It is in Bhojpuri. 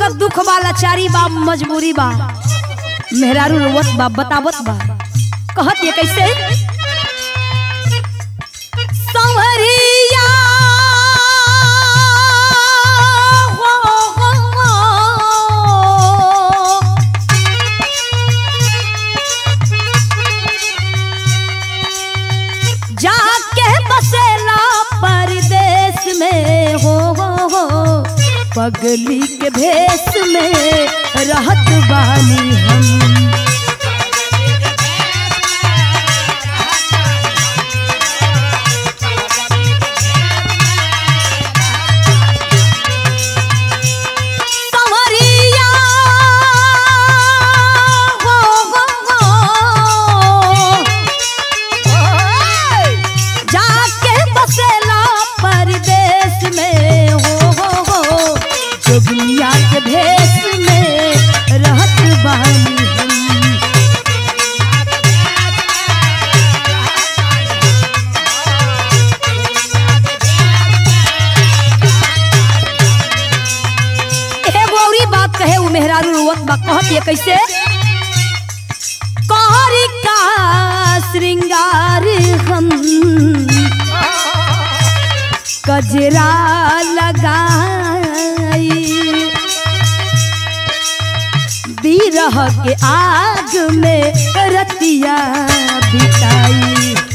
का दुख बा लाचारी बा मजबूरी बा मेहरारू रोवत बा बतावत बा कहत ये कैसे संवरिया हो, हो, हो। जाके बसेला परदेश में हो हो हो पगली के भेष में रहत बानी हम संवरिया हो, हो, हो। जाके बसेला परदेश में हो हो हो जोगनिया के भेष में रहत बानी हम एगो औरी बात कहे उ मेहरारू रोवत बा कहत ये कैसे कहरी का श्रृंगार हम कजरा लगाई बिरह के आग में रतिया बिताई